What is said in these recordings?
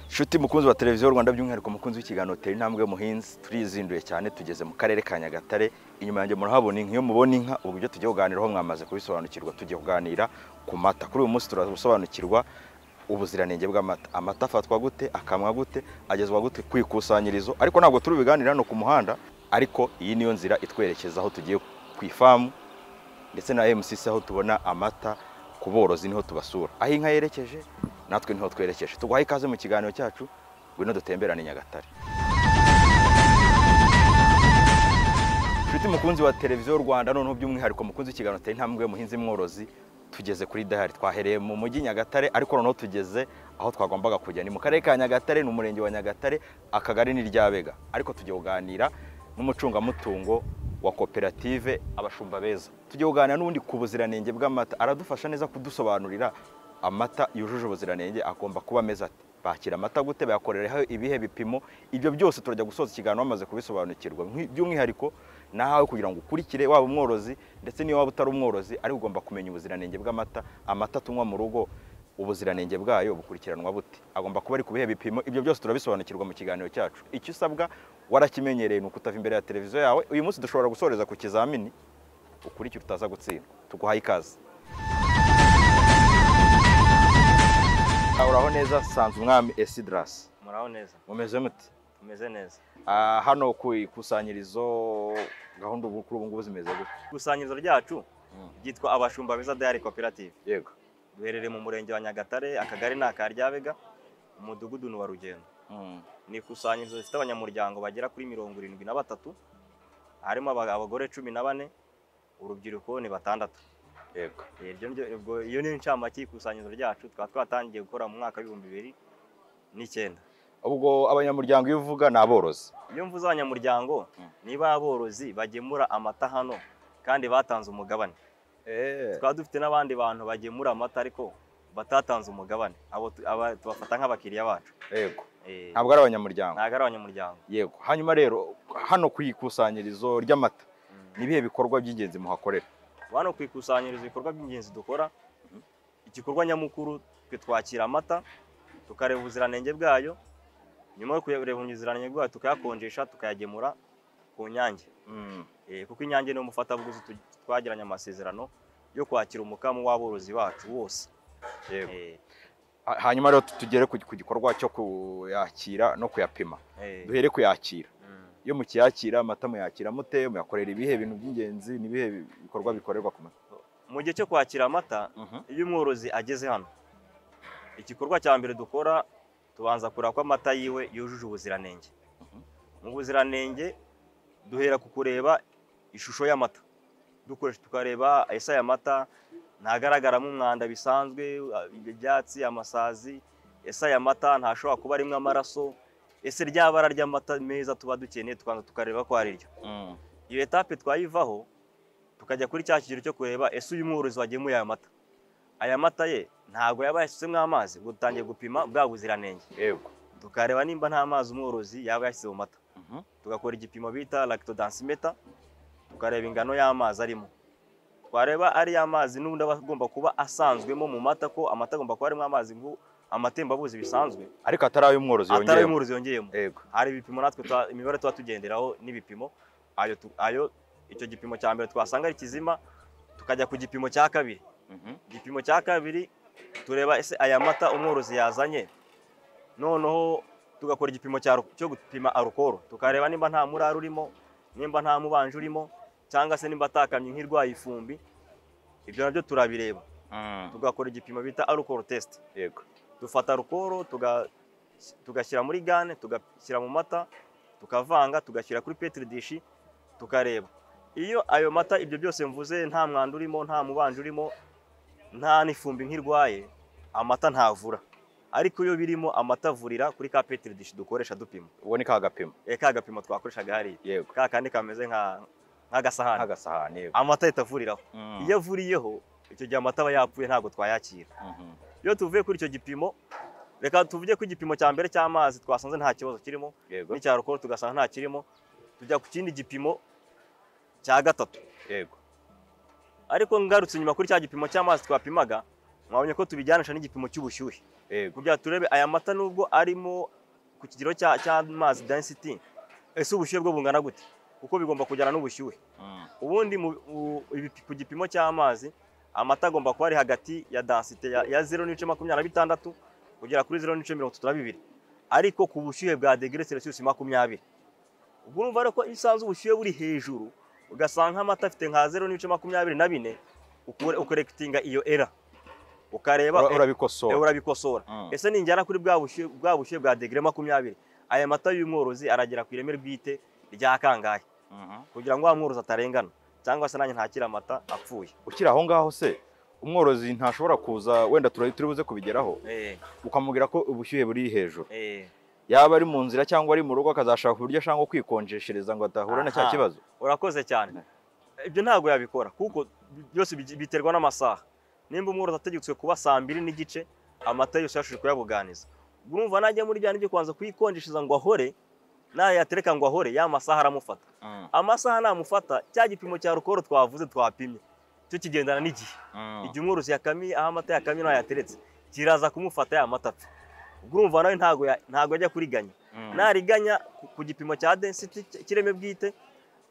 nshuti mukunzi wa televiziyo rwanda by'umwihariko mukunzi w'ikiganiro tera intambwe muhinzi turizinduye cyane tugeze mu karere ka nyagatare inyuma yanjye murahabona inka iyo mubona inka ubu ibyo tugiye kuganiraho mwamaze kubisobanukirwa tugiye kuganira ku mata kuri uyu munsi turasobanukirwa ubuziranenge bw'amata amata afatwa gute akamwa gute agezwa gute ku ikusanyirizo ariko ntabwo turi bubiganire hano ku muhanda ariko iyi niyo nzira itwerekeza aho tugiye ku ifamu ndetse na MCC aho tubona amata ku borozi niho tubasura aho inka yerekeje natwe niho twerekeje tuguhaye ikaze mu kiganiro cyacu ngwino dutemberane nyagatare nshuti mukunzi wa televiziyo rwanda noneho by'umwihariko mukunzi w'ikiganiro tera intambwe muhinzi mworozi tugeze kuri dahari twahereye mu mujyi nyagatare ariko noneho tugeze aho twagombaga kujya ni mu karere ka nyagatare ni umurenge wa nyagatare akagari ni ryabega ariko tujya kuganira n'umucungamutungo wa koperative abashumba beza tujya kuganira n'ubundi ku buziranenge bw'amata aradufasha neza kudusobanurira amata yujuje ubuziranenge agomba kuba ameze ati bakira amata gute bayakoreraho ibihe bipimo ibyo byose turajya gusoza ikiganiro bamaze kubisobanukirwa by'umwihariko nahawe kugira ngo ukurikire waba umworozi ndetse niyo waba utari umworozi ariko ugomba kumenya ubuziranenge bw'amata amata tunywa mu rugo ubuziranenge bwayo bukurikiranwa bute agomba kuba ari ku bihe bipimo ibyo byose turabisobanukirwa mu kiganiro cyacu icyo usabwa warakimenyereye ni ukutava imbere ya televiziyo yawe uyu munsi dushobora gusoreza ku kizamini ukurikira utaza gutsindwa tuguhaye ikaze uraho neza sanze umwami esidarasi muraho neza mumeze muti tumeze neza Ah, hano ku ikusanyirizo gahunda ubu kuri ubu ngubu zimeze gute ikusanyirizo ryacu Mm. ryitwa abashumba beza dayari koperative yego duherereye mu murenge wa nyagatare akagari ni aka ryabega umudugudu ni uwa rugendo Mm, ni ikusanyirizo rifite abanyamuryango bagera kuri mirongo irindwi na batatu harimo aba- abagore cumi na bane urubyiruko ni batandatu yego Eh, iryo niryo- ubwo- iyo ni incamake y'ikusanyirizo ryacu tukaba twatangiye gukora mu mwaka w'ibihumbi bibiri n'icyenda ubwo abanyamuryango iyo uvuga ni aborozi iyo mvuze abanyamuryango Mm. ni ba borozi bagemura amata hano kandi batanze umugabane tukaba dufite n'abandi bantu bagemura amata ariko batatanze umugabane abo tu- aba- tubafata nk'abakiriya bacu yego Eh, ntabwo ari abanyamuryango ntabwo ari abanyamuryango yego hanyuma rero hano ku ikusanyirizo ry'amata ni ibihe bikorwa by'ingenzi muhakorera hano ku ikusanyirizo ibikorwa by'ingenzi dukora igikorwa nyamukuru twe twakira amata tukareba ubuziranenge bwayo nyuma yo kureba ubuziranenge bwayo tukayakonjesha tukayagemura ku nyange Eh, kuko inyange ni umufatabuguzi tu- twagiranye amasezerano yo kwakira umukamo w'aborozi bacu wose Yego. Eh, Ha- hanyuma rero tugere ku ku gikorwa cyo kuyakira no kuyapima eh, duhere kuyakira mm. iyo mukiyakira amata muyakira mute muyakorera ibihe bintu by'ingenzi n'ibihe bikorwa bikorerwa ku mata mu gihe cyo kwakira amata iyo umworozi ageze hano igikorwa cya mbere dukora tubanza kureba ko amata yiwe yujuje ubuziranenge Mhm. mu buziranenge duhera ku kureba ishusho y'amata dukoresha tukareba ese aya mata ntagaragaramo umwanda bisanzwe ibyatsi amasazi ese aya mata ntashobora kuba arimo amaraso ese rya bara ry'amata meza tuba dukeneye tukaza tukareba ko ari ryo iyo etape twayivaho tukajya kuri cya kigero cyo kureba ese uyu mworozi wagemuye aya mata aya mata ye ntabwo yaba yashyizemo amazi ubwo dutangiye gupima bwa buziranenge yego tukareba nimba nta mazi umworozi yaba yashyize mu mata Mhm. tugakora igipimo bita lactodensimeter tukareba ingano y'amazi arimo twareba ari amazi n'ubundi aba agomba kuba asanzwemo mu mata ko amata agomba kuba arimo amazi ngo amatembabuzi bisanzwe ariko atari ay'umworozi atari yongeyemo ay'umworozi yongeyemo yego hari ibipimo natwe tuba- imibare tuba tugenderaho n'ibipimo ayo tu- ayo icyo gipimo cya mbere twasanga ari kizima tukajya ku gipimo cya kabiri Mhm. igipimo cya kabiri tureba ese aya mata umworozi yazanye noneho tugakora igipimo cya ru- cyo gupima arukoro tukareba nimba nta murari urimo nimba nta mubanje urimo cyangwa se nimba atakamye nk'irwaye ifumbi ibyo nabyo turabireba Mm, tugakora igipimo bita arukoro tesite yego dufata rukoro tuga- tugashyira muri gane tugashyira mu mata tukavanga tugashyira kuri petri dishi tukareba iyo ayo mata ibyo byose mvuze nta mwanda urimo nta mubanje urimo nta n'ifumbi nk'irwaye amata ntavura ariko iyo birimo amata avurira kuri ka petri dishi dukoresha dupima uboneka hagapima e, ka gapimo twakoreshaga hariya yego ka kandi kameze nka- nk'agasahani nk'agasahani yego amata ahita avuriraho Mm, iyo avuriyeho icyo gihe amata aba yapfuye ntabwo twayakira mhm. iyo tuvuye kuri icyo gipimo reka tuvuge ko igipimo cya mbere cy'amazi twasanze nta kibazo kirimo yego n'icya rukoro tugasanga nta kirimo tujya ku kindi gipimo cya gatatu yego ariko ngarutse inyuma kuri cya gipimo cy'amazi twapimaga mwabonye ko tubijyanisha n'igipimo cy'ubushyuhe yego kugira ngo turebe aya mata nubwo arimo ku kigero cya- cy'amazi density ese ubushyuhe bwo bungana gute kuko bigomba kujyana n'ubushyuhe Mm. ubundi mu- u- ibi- ku gipimo cy'amazi amata agomba kuba ari hagati ya densite ya- ya zeru n'ibice makumyabiri na bitandatu kugera kuri zeru n'ibice mirongo itatu na bibiri ariko ku bushyuhe bwa degere celsius makumyabiri ubwo urumva rero ko iyo usanze ubushyuhe buri hejuru ugasanga amata afite nka zeru n'ibice makumyabiri na bine ukore- ukorekitinga iyo era ukareba Ura- Eh, urabikosora urabikosora Mm. ese ningera kuri bwa bushyuhe bwa bushyuhe bwa degere makumyabiri aya mata y'umworozi aragera ku ireme bwite rya kangahe Mhm. kugira ngo wa mworozi atarengana cyangwa se nanjye ntakira amata apfuye ukiri aho ngaho se umworozi ntashobora kuza wenda turi turi buze kubigeraho ukamubwira ko ubushyuhe buri hejuru yaba ari mu nzira cyangwa ari mu rugo akazashaka uburyo ashaka nko kwikonjeshereza ngo adahura na cya Aha. kibazo urakoze cyane ibyo ntabwo yabikora kuko byose bigi- biterwa n'amasaha nimba umworozi ategetswe kuba saa mbiri n'igice amata yose yashobora kuyabuganiza ubwo urumva najya muri bya byo kubanza kuyikonjeshereza ngo ahore nayatereka ngo ahore ya masaha aramufata amasaha namufata cya gipimo cya rukoro twavuze twapimye cyo kigendana n'igihe igihe umworozi yakamiye aho amata yakamye naho yateretse kiraza kumufata ya mata apfa ubwo urumva nawe ntago ya- ntago ajya kuriganya Mm. nariganya ku- ku gipimo cya density cy- cy'ireme bwite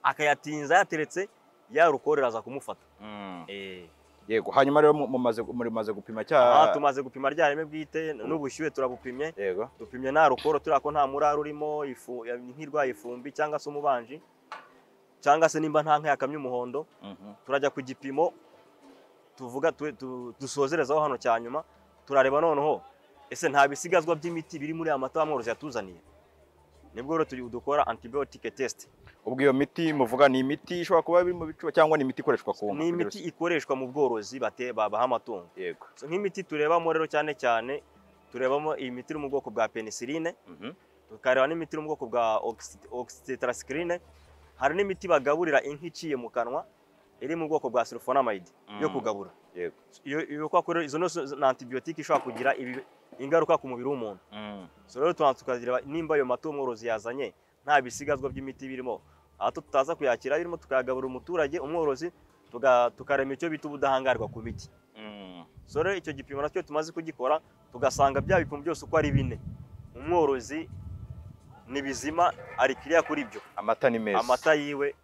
akayatinza yateretse ya rukoro iraza kumufata Mm. eh yego hanyuma rero mu- mumaze murimaze gupima aha cya tumaze gupima rya reme bwite n'ubushyuhe turabupimye yego dupimye nta rukoro turiya ko nta murari urimo ifu ya- nk'irwaye ifumbi cyangwa se umubanji cyangwa se nimba nta nka yakamye umuhondo Mhm. turajya ku gipimo tuvuga tu- tu- dusozerezaho hano cya nyuma turareba noneho ese nta bisigazwa by'imiti biri muri aya mata mworozi yatuzaniye nibwo rero turi dukora antibiyotike tesite ubwo iyo miti muvuga ni imiti ishobora kuba iri mu bicuba cyangwa ni imiti ikoreshwa ku nka ni imiti ikoreshwa mu bworozi bate- babaha amatungo yego So, nk'imiti turebamo rero cyane cyane turebamo imiti iri mu bwoko bwa penicilline Mhm. tukareba n'imiti iri mu bwoko bwa oxytetracycline hari n'imiti bagaburira inka iciye mu kanwa iri mu bwoko bwa sulfonamide yo Mm. kugabura yego iyo iyo kwa kure izo nose ni antibiyotike ishobora kugira ibi- ingaruka ku mubiri w'umuntu Mm. so rero tubanza tukagira nimba ayo mata umworozi yazanye nta bisigazwa by'imiti birimo aho tutaza kuyakira birimo tukayagaburira umuturage umworozi tuga- tukarema icyo bita ubudahangarwa ku miti Mm. so rero icyo gipimo nacyo tumaze kugikora tugasanga bya bipimo byose uko ari bine umworozi ni bizima ari kiriya kuri byo amata ni meza amata yiwe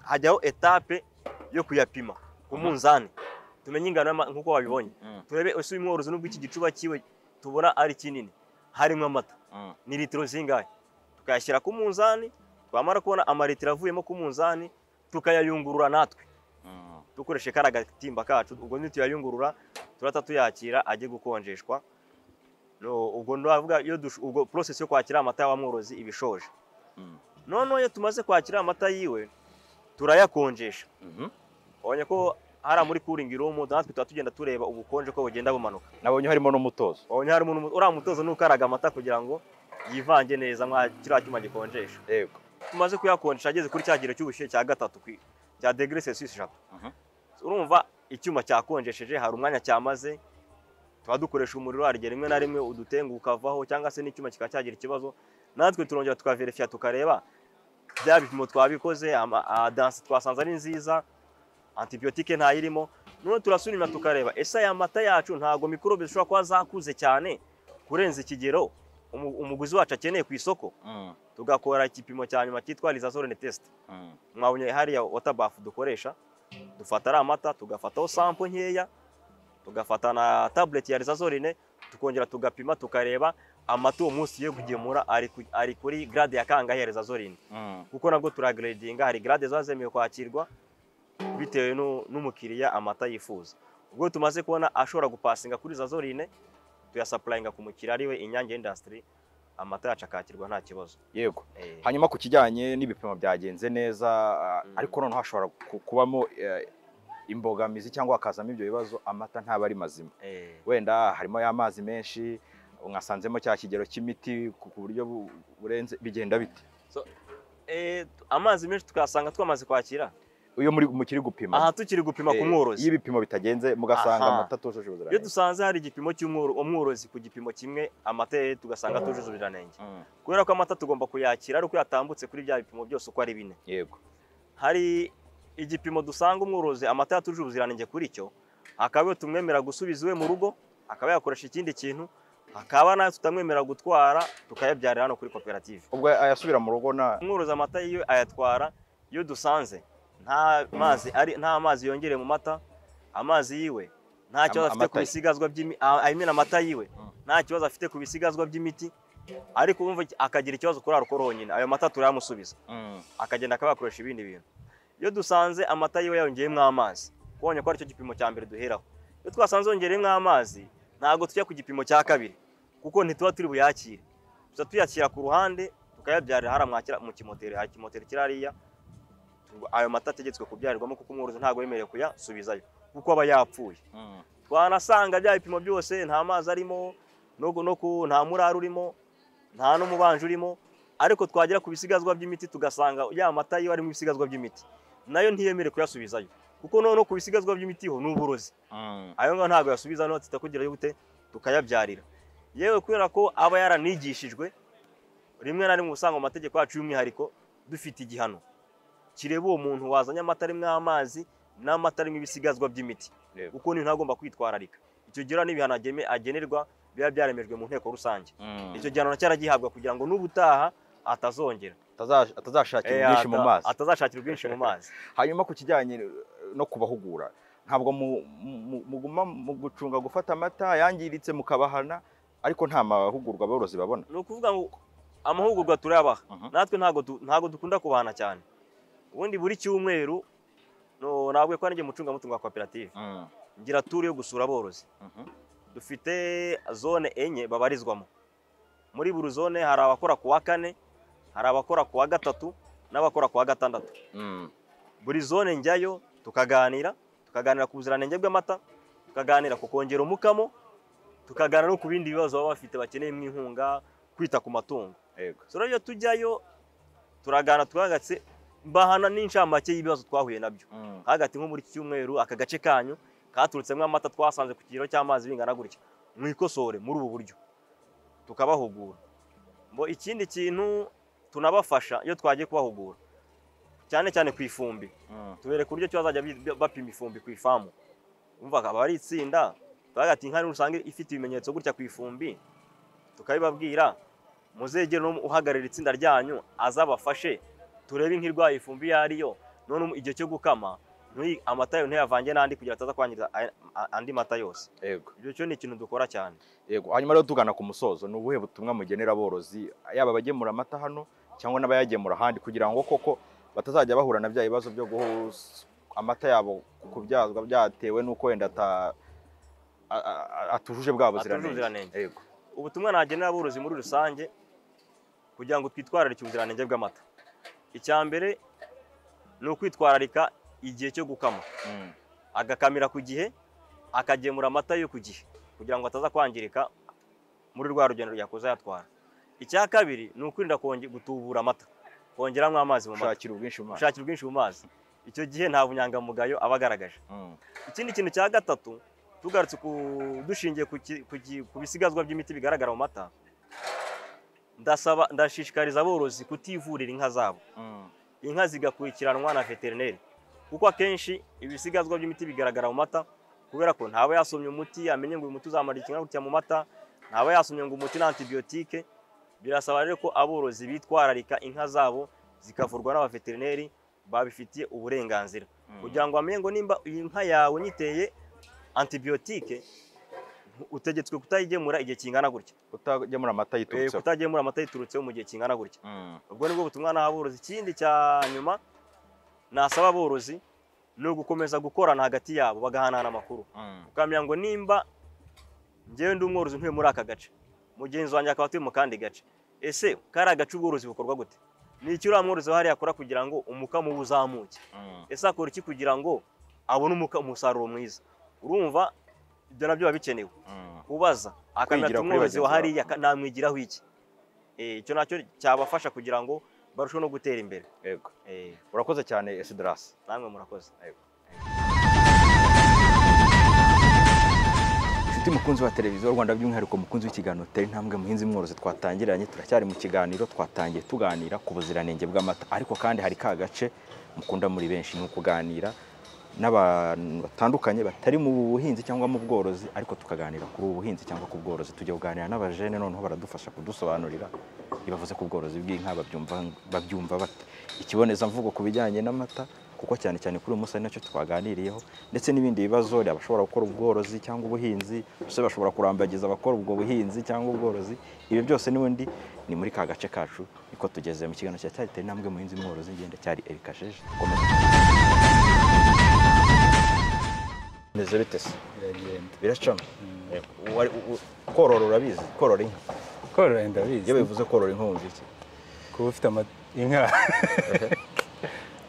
hajyaho etape yo kuyapima ku munzani tumenye ingano y'ama- nk'uko wabibonye Mm. turebe ese uyu mworozi nubwo iki gicuba cyiwe tubona ari kinini harimo amata Mm. ni litiro zingahe tukayashyira ku munzani twamara kubona amaritiro avuyemo ku munzani tukayayungurura natwe Mm. dukoresheje kariya gatimba kacu ubwo ntituyayungurura turata tuyakira ajye gukonjeshwa No, ubwo ndavuga iyo dush- ubwo process yo kwakira amata ya wa mworozi iba ishoje Mm. noneho iyo tumaze kwakira amata yiwe turayakonjesha Mhm. ubonye ko hariya muri cooling room natwe tuba tugenda tureba ubukonje ko bugenda bumanuka nabonye harimo n'umutozo ubonye harimo n'umu- uriya mutozo n'ukaraga amata kugira ngo yivange neza mwa kiriya cyuma gikonjesha yego tumaze kuyakonjesha ageze kuri cya kigero cy'ubushyuhe cya gatatu ku- cya degere celsius eshatu Mhm. urumva icyuma cyakonjesheje hari umwanya cyamaze tuba dukoresha umuriro harigera rimwe na rimwe udutengu ukavaho cyangwa se n'icyuma kikaba cyagira ikibazo natwe turongera tukaverifiya tukareba bya bipimo twabikoze ama- a- danse twasanze ari nziza antibiyotike ntayirimo noneho turasubira tukareba ese aya mata yacu ntabwo mikorobe zishobora kuba zakuze cyane kurenza ikigero umu- umuguzi wacu akeneye ku isoko Mm. tugakora igipimo cya nyuma cyitwa rizazorone tesite Mm. mwabonye hariya watabafu dukoresha dufata ari amata tugafataho sampo nkeya tugafata na tabuleti ya rizazorine tukongera tugapima tukareba amata uwo munsi yo kugemura ari ku- ari kuri garade ya kangahe ya rizazorine Mm. kuko nabwo turageredinga hari garade ziba zemewe kwakirwa bitewe n'u- n'umukiriya amata yifuza ubwo tumaze kubona ashobora gupasinga kuri rizazorine tuyasapurayinga ku mukiriya ariwe inyange indasitiri amata yacu akakirwa nta kibazo yego Eh. hanyuma ku kijyanye n'ibipimo byagenze neza Mm. ariko noneho hashobora ku- kubamo eh, imbogamizi cyangwa hakazamo ibyo bibazo amata ntaba ari mazima Eh. wenda harimo y'amazi menshi mwasanzemo cya kigero cy'imiti ku ku buryo bu- burenze bigenda bite Eh, tu- amazi menshi tukayasanga twamaze kwakira iyo muri mukiri gupima aha tukiri gupima ku eh, mworozi iyo ibipimo bitagenze mugasanga Aha. amata atujuje iyo ubuziranenge dusanze hari igipimo cy'umworo- umworozi ku gipimo kimwe amata ye tugasanga atujuje ubuziranenge Mm, kubera ko amata tugomba kuyakira ari uko yatambutse kuri bya bipimo byose uko ari bine yego hari igipimo dusanga umworozi amata yatujuje ubuziranenge kuri cyo hakaba tumwemera gusubiza iwe mu rugo akaba yakoresha ikindi kintu hakaba nayo tutamwemerera gutwara tukayabyarira hano kuri koperative ubwo ayasubira mu rugo nta umworozi amata iyo ayatwara iyo dusanze nta mazi ari nta mazi yongereye mu mata amazi yiwe nta kibazo afite ku amata ye. bisigazwa by'imi a- I mean amata yiwe Mm. nta kibazo afite ku bisigazwa by'imiti ariko wumva iki- akagira ikibazo kuri arukoro honyine ayo mata turayamusubiza Mm. akagenda akaba yakoresha ibindi bintu iyo dusanze amata yiwe yongeyemo amazi kubonye ko aricyo gipimo cya mbere duheraho iyo twasanze yongeyemo amazi ntabwo tujya ku gipimo cya kabiri kuko ntituba turi buyakire tuza tuyakira ku ruhande tukayabyarira hariya mwakira mu kimoteri hari kimoteri kiri hariya Tu- ayo mata ategetswe kubyarirwamo kuko umworozi ntabwo yemerewe kuyasubizayo kuko aba yapfuye Mm. twanasanga bya bipimo byose nta mazi arimo no gu- no ku- nta murari urimo nta n'umubanje urimo ariko twagera ku bisigazwa by'imiti tugasanga ya mata yo arimo ibisigazwa by'imiti nayo ntiyemere kuyasubizayo kuko noneho ku bisigazwa by'imiti ho ni uburozi Mm. ayo ngayo ntabwo yasubiza noneho tutakugira gute tukayabyarira yewe kubera ko aba yaranigishijwe rimwe na rimwe usanga mu mategeko yacu y'umwihariko dufite igihano kireba uwo muntu wazanye amata arimo amazi n'amata arimo ibisigazwa by'imiti Yego. kuko niyo ntagomba kwitwararika icyo gihe n'ibihano ageme- agenerwa biba byaremejwe mu nteko rusange Mm. icyo gihano cyaragihabwa kugira ngo n'ubutaha atazongera Ataza- atazashakira Eh, ubwinshi mu ata- mazi atazashakira ubwinshi mu mazi hanyuma ku kijyanye no kubahugura ntabwo mu- mu- muguma mu gucunga gufata amata yangiritse mukabahana ariko nta mahugurwa aborozi babona ni ukuvuga ngo amahugurwa turayabaha Mhm. natwe ntabwo du- ntabwo dukunda kubahana cyane ubundi buri cyumweru no- nabwiye ko ari njye mucungamutungo wa koperative Mm. ngira turu yo gusura aborozi Mhm. dufite zone enye babarizwamo muri buri zone hari abakora ku wa kane hari abakora ku wa gatatu n'abakora ku wa gatandatu Mm. buri zone njyayo tukaganira tukaganira ku buziranenge bw'amata tukaganira ku kongera umukamo tukaganira no ku bindi bibazo baba bafite bakeneyemo inkunga kwita ku matungo Yego. so rero iyo tujyayo turagana twahagati mbahana n'inshamake y'ibibazo twahuye nabyo Mm. hagati nko muri iki cyumweru aka gace kanyu katurutsemo amata twasanze ku kigero cy'amazi bingana gutya mwikosore muri ubu buryo tukabahugura ngo ikindi kintu tunabafasha iyo twagiye kubahugura cyane cyane ku ifumbi Mm. tubereka uburyo ki bazajya bi- bapima ifumbi ku ifamu umva akaba ari itsinda bagati inka rusange ifite ibimenyetso gutya ku ifumbi tukabibabwira muzegere uhagararira itsinda ryanyu azabafashe turebe inka irwaye ifumbi iyo ari yo none um- igihe cyo gukama ntuyi- amata yayo ntuyavange n'andi kugira ngo ataza kwangiza aya- a- andi mata yose Yego. ibyo cyo ni ikintu dukora cyane Yego. hanyuma rero tugana ku musozo ni ubuhe butumwa mugenera aborozi yaba abagemura amata hano cyangwa n'abayagemura ahandi kugira ngo koko batazajya bahura na bya bibazo byo guha amata yabo kubyazwa byatewe n'uko wenda ata- a- a- a- atujuje bwa Atujuje buziranenge ubuziranenge. Yego. ubutumwa nagenera aborozi muri rusange kugira ngo twitwararike ubuziranenge bw'amata icya mbere ni ukwitwararika igihe cyo gukama Mm. agakamira ku gihe akagemura amata yo ku gihe kugira ngo ataza kwangirika muri rwa rugendo yakoze ayatwara icya kabiri ni ukwirinda konge- gutubura amata kongeramo amazi mu mata gushakira ubwinshi mu mazi gushakira ubwinshi mu mazi icyo gihe nta bunyangamugayo aba agaragaje Mm. ikindi kintu cya gatatu tugarutse ku- dushingiye ku ki- ku ki- ku bisigazwa by'imiti bigaragara mu mata ndasaba ndashishikariza aborozi kutivurira inka zabo Mm. inka zigakurikiranwa na veterineri kuko akenshi ibisigazwa by'imiti bigaragara mu mata kubera ko ntaba yasomye umuti amenye ngo uyu muti uzamara ikinga gutya mu mata ntaba yasomye ngo umuti ni antibiyotike birasaba rero ko aborozi bitwararika inka zabo zikavurwa n'abaveterineri babifitiye uburenganzira Mm. kugira ngo bamenye ngo nimba iyi nka yawe nyiteye antibiyotike utegetswe kutayigemura igihe kingana gutya kutagemura amata Eh, yiturutseho kutagemura amata yiturutseho mu gihe kingana gutya Mm. ubwo nibwo butumwa naha aborozi ikindi cya nyuma nasaba aborozi ni ugukomeza gukorana hagati yabo bagahanahana amakuru Mm. ukamenya ngo nimba ngewe ndi umworozi ntuye muri aka gace mugenzi wanjye akaba atuye mu kandi gace ese kari agace ubworozi bukorwa gute ni iki uriya mworozi wahariye akora kugira ngo umukamo we uzamuke Mm. ese akora iki kugira ngo abone umuka- umusaruro mwiza urumva ibyo nabyo biba bikenewe Mm. kubaza akamenya Kwigira ati kuri umworozi wa bagenzi hariya babo." namwigiraho iki Eh, icyo nacyo cyabafasha kugira ngo barusheho no gutera imbere Yego. Eh, urakoze cyane esidarasi namwe murakoze inshuti mukunzi wa televiziyo rwanda by'umwihariko mukunzi w'ikiganiro tera intambwe muhinzi mworozi twatangiranye turacyari mu kiganiro twatangiye tuganira ku buziranenge bw'amata ariko kandi hari ka gace mukunda muri benshi ni ukuganira n'abantu batandukanye batari mu buhinzi cyangwa mu bworozi ariko tukaganira kuri ubu buhinzi cyangwa ku bworozi tujya kuganira n'abajene noneho baradufasha kudusobanurira iyo bavuze ku bworozi bw'inka babyumva babyumva bate ikibonezamvugo ku bijyanye n'amata kuko cyane cyane kuri uyu munsi ari nacyo twaganiriyeho ndetse n'ibindi bibazo abashobora gukora ubworozi cyangwa ubuhinzi ndetse bashobora kurambagiza abakora ubwo buhinzi cyangwa ubworozi ibi byose n'ubundi ni muri ka gace kacu niko tugeze mu kiganiro cya cyari itari intambwe muhinzi mworozi ngenda cyari Eric Sheje komeza Meze bite se? biragenda biracamo Eh, wari- u- u- korora urabizi korora inka korora iyo ndabizi bivuze korora inka wumva iki kuba ufite ama- inka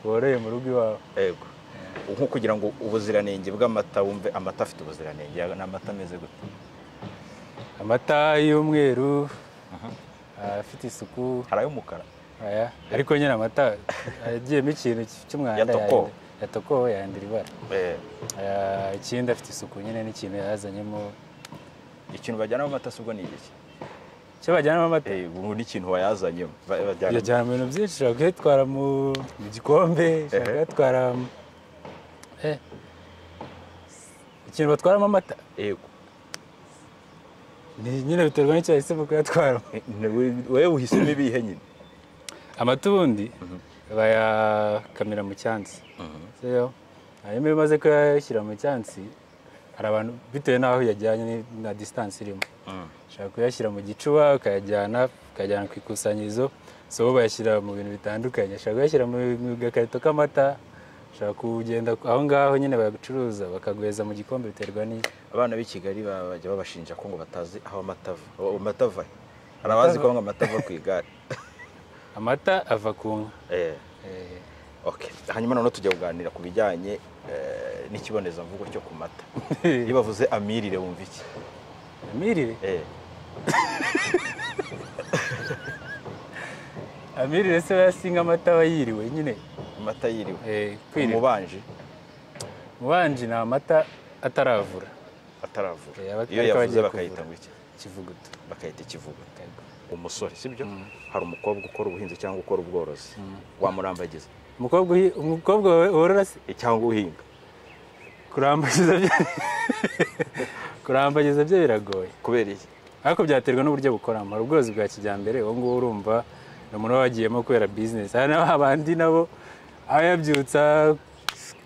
woroye mu rugo iwawe yego nko kugira ngo ubuziranenge bw'amata wumve amata afite ubuziranenge ni amata ameze gute amata y'umweru afite isuku hari ay'umukara aya ariko nyine amata agiyemo ikintu cy'umwanda Yatokowe. yahindura- yatokowe yandura ibara Eh, Aya, ikindi afite isuku nyine n'ikintu yazanyemo ikintu bajyanamo amata si ubwo ni igiki icyo bajyanamo amata Eh, ubu n'ikintu wayazanyemo ba- bajyana- yajyana mu bintu byinshi ushobora kuyatwara mu mu gikombe ushobora Ehe. kuyatwara mu- eh, ikintu batwaramo amata yego Ni- nyine biterwa n'icyo yahisemo kuyatwara Eh, ni we- wewe uhisemo ibihe nyine amata ubundi bayakamira mu cyansi rero hanyuma iyo umaze kuyashyira mu cyansi hari abantu bitewe n'aho yajyanye ni- na disitansi irimo ushobora kuyashyira mu gicuba ukayajyana ukayajyana ku ikusanyirizo so bo bayashyira mu bintu bitandukanye ushobora kuyashyira mu mu gakarito k'amata ushobora kugenda aho ngaho nyine bayacuruza bakaguheza mu gikombe biterwa n'i- abana b'i kigali ba- bajya babashinja ko ngo batazi aho amata ava aho amata ava he? hari abazi ko ngo amata ava ku igare amata ava ku nka Eh, Eh, okay. hanyuma noneho tujya kuganira ku bijyanye eh, n'ikibonezamvugo cyo ku mata iyo bavuze amirire wumva iki amirire Eh, amirire se bayasinga amata aba yiriwe nyine amata yiriwe Eh, kwiriwe umubanji mubanje ni amata ataravura ataravura Eh, aba- iyo ariko yavuze abagiye bakayita kuvura. ngo iki ikivuguto bakayita ikivugo umusore sibyo hari umukobwa ukora ubuhinzi cyangwa ukora ubworozi wamurambagiza umukobwa uhi- umukobwa wawe worora se Eh, cyangwa uhinga kurambagiza byo- kurambagiza byo biragoye kubera iki ariko byaterwa n'uburyo bukoramo hari ubworozi bwa kijyambere uwo nguwo urumva ni umuntu uba wagiyemo kubera bizinesi hari n'aba bandi nabo aba yabyutsa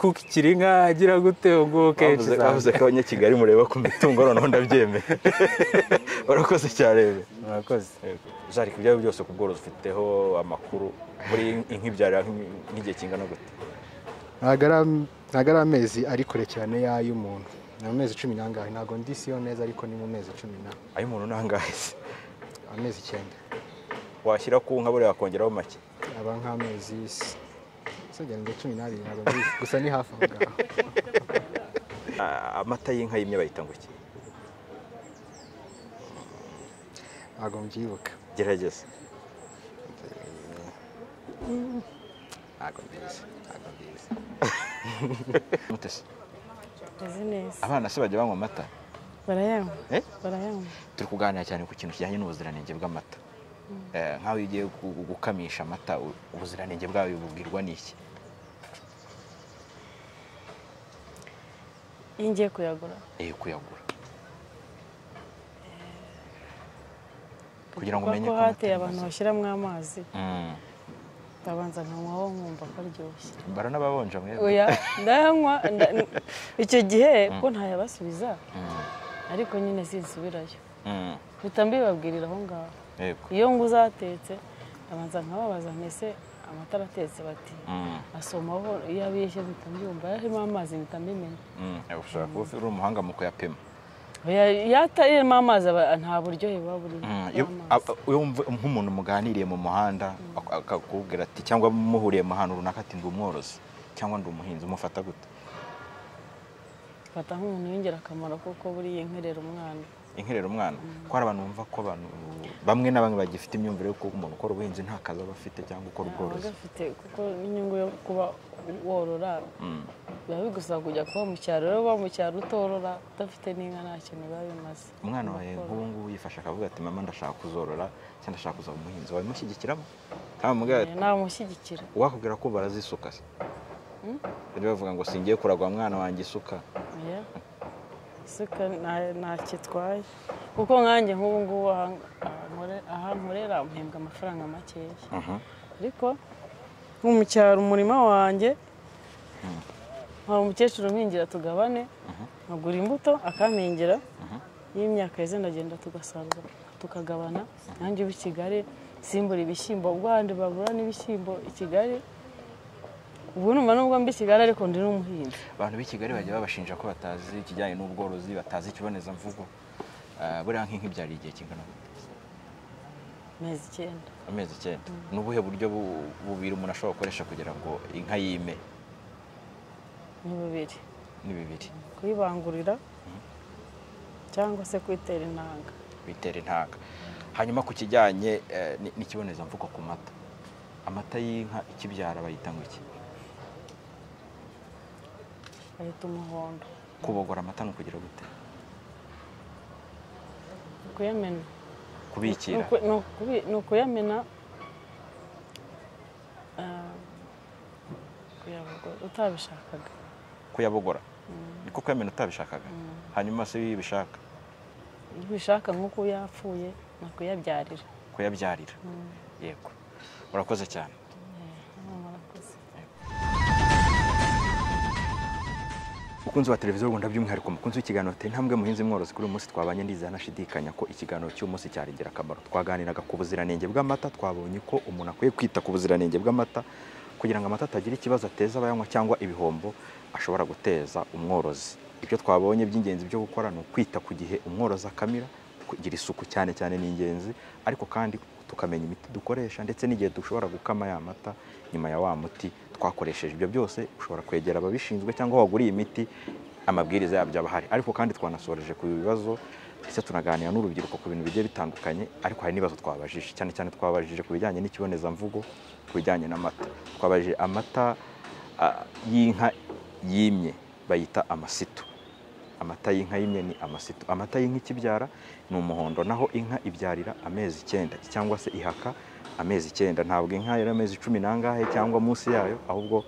kukikira inka agira gute uwo nguwo kenshi bavuze bavuze ko abanyakigali mureba ku mitungo noneho ndabyemeye barakoze cyane murakoze jarika ibyo ari byo byose ku bworozi ufiteho amakuru muri inka ibyara nk'i- nk'igihe kingana gute ntabwo ari am- ntabwo ari amezi ari kure cyane y'ay'umuntu ni amezi cumi n'angahe ntabwo ndi siyo neza ariko ni mu mezi cumi na ayo umuntu ntangahe se amezi icyenda washyira ku nka buriya wakongeraho make aba nk'amezi s- se ngira ngo cumi n'abiri ntabwo mbizi gusa ni hafi aho ngaho Ah, amata y'inka y'imye bayita ngo iki ntabwo mbyibuka gerageza ntabwo mbizi ntabwo mbizi Mute se? Meze neza abana se bajya banywa amata barayanywa Eh? barayanywa turi kuganira cyane ku kintu kijyanye n'ubuziranenge bw'amata Eh, nk'aho iyo ugiye gu- gukamisha amata u- ubuziranenge bwayo bubwirwa n'iki iyo ngiye kuyagura iyo kuyagura kugira ngo umenye ko ko amata hateye abantu yamaze. bashyiramo amazi Mm. ndabanza nkanywaho nkumva ko aryoshye mbara n'ababonja mwebwe oya ndayanywa nda- n- icyo gihe ko ntayabasubiza ariko nyine sinsubirayo Mm. mpita mbibabwirira aho ngaho yego iyo nguze ahatetse ndabanza nkababaza mbese amatara atetse bati Mm. asomaho iyo abishye mpita mbyumva yarimo amazi mpita mbimenya Mm. Eh, ushobora kuba uri umuhanga mu kuyapima Oya, iyo atarimo amazi aba- nta buryohe buba burimo Mm, iyo- bw'amazi. a- a- iyo wumva nk'umuntu muganiriye mu muhanda ak- akakubwira ati cyangwa muhuriye mu hantu runaka ati ndi umworozi cyangwa ndi umuhinzi umufata gute mfata nk'umuntu w'ingirakamaro kuko buriya inkerera umwana inkerera umwana ko hari abantu bumva ko abantu bamwe na bamwe bagifite imyumvire y'uko umuntu ukora ubuhinzi nta kazi aba afite cyangwa ukora aba ubworozi agafite kuko n'inyungu yo kuba worora Mm. biba bigusaba kujya kuba mu cyaro rero uba mu cyaro utorora udafite n'inka nta kintu biba bimaze umwana wawe Ugakora. nk'ubu ngubu yifashe akavuga ati mama ndashaka kuzorora cyangwa ndashaka kuzaba umuhinzi wabimushyigikiramo nta mubwira namushyigikira wakubwira ko barazisuka se bari bavuga ngo singiye kuragwa mwana wanjye isuka Yeah. isuka nta- ntacyo itwaye kuko nkanjye nk'ubu ngubu aha- aha nkore- aha nkorera mpembwa amafaranga makeya ariko nko mu cyaro umurima wanjye hari umukecuru mpingira tugabane nkagura imbuto akampingira iyo imyaka yeze ndagenda tugasarura tukagabana nanjye ubu i kigali simbura ibishyimbo ubwo ahandi babura n'ibishyimbo i kigali ubu numva nubwo mbi i kigali ariko ndi n'umuhinzi abantu b'i kigali bajya babashinja ko batazi ikijyanye n'ubworozi batazi ikibonezamvugo Ah, buriya nk'inka ibyara igihe kingana gute? amezi icyenda amezi icyenda ni ubuhe buryo bu- bubiri umuntu ashobora gukoresha kugira ngo inka yime ni bubiri ni bibiri kuyibangurira cyangwa se kuyitera intanga bitera intanga hanyuma ku kijyanye eh, ni- n'ikibonezamvugo ku mata amata y'inka ikibyara bayita ngo iki bayita umuhondo kubogora amata ni ukugira gute ni ukuyamena Ni kubikira uku- ni ukubi- ni ukuyamena ah, kuyabogo- utabishakaga kuyabogora ni kuko yamena utabishakaga hanyuma se iyo ubishaka ubishaka nk'uko yapfuye ni ukuyabyarira kuyabyarira yego urakoze cyane murakoze mukunzi wa televiziyo rwanda by'umwihariko mukunzi w'ikiganiro tera intambwe muhinzi mworozi kuri uyu munsi twabanye ndizeye anashidikanya ko ikiganiro cy'uyu munsi cyari ingirakamaro twaganiraga ku buziranenge bw'amata twabonye ko umuntu akwiye kwita ku buziranenge bw'amata kugira ngo amata atagira ikibazo ateza abayanywa cyangwa ibihombo ashobora guteza umworozi ibyo twabonye by'ingenzi byo gukora ni ukwita ku gihe umworozi akamira kugira isuku cyane cyane ni ingenzi ariko kandi tukamenya imiti dukoresha ndetse n'igihe dushobora gukama ya mata nyuma ya wa muti twakoresheje ibyo byose ushobora kwegera ababishinzwe cyangwa aho waguriye imiti amabwiriza yabyo aba ahari ariko kandi twanasoreje ku bibazo ndetse tunaganira n'urubyiruko ku bintu bigiye bitandukanye ariko hari n'ibibazo twabajije cyane cyane twabajije ku bijyanye n'ikibonezamvugo ku bijyanye n'amata twabajije amata ah, y'inka yimye bayita amasitu amata y'inka y'imwe ni amasitu amata y'inka ikibyara ni umuhondo naho inka ibyarira amezi icyenda cyangwa se ihaka amezi icyenda ntabwo inka yari amezi cumi n'angahe cyangwa munsi yayo ahubwo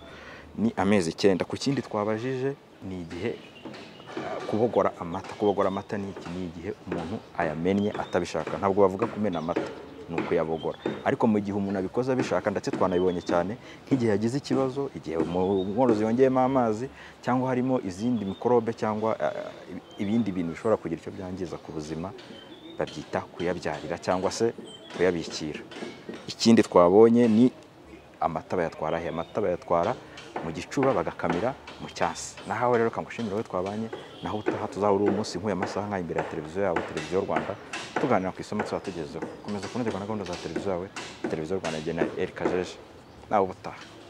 ni amezi icyenda ku kindi twabajije ni igihe eh, kubogora amata kubogora amata ni iki ni igihe umuntu ayamennye atabishaka ntabwo bavuga kumena amata ni ukuyabogora ariko mu gihe umuntu abikoze abishaka ndetse twanabibonye cyane nk'igihe yagize ikibazo igihe umworozi yongeyemo amazi cyangwa harimo izindi mikorobe cyangwa eh, ibindi bintu bishobora kugira icyo byangiza ku buzima babyita kuyabyarira cyangwa se kuyabikira ikindi twabonye ni amata bayatwara he amata bayatwara mu gicuba bagakamira mu cyansi nahawe rero kangushimira wowe twabanye naho utaha tuzahura uwo munsi nkuye amasaha nk'aya imbere ya televiziyo yawe televiziyo y'u rwanda tuganira ku isomo tuzaba tugezeho komeza kunogerwa na gahunda za televiziyo yawe televiziyo y'u rwanda igena erikajeje nawe ubutaha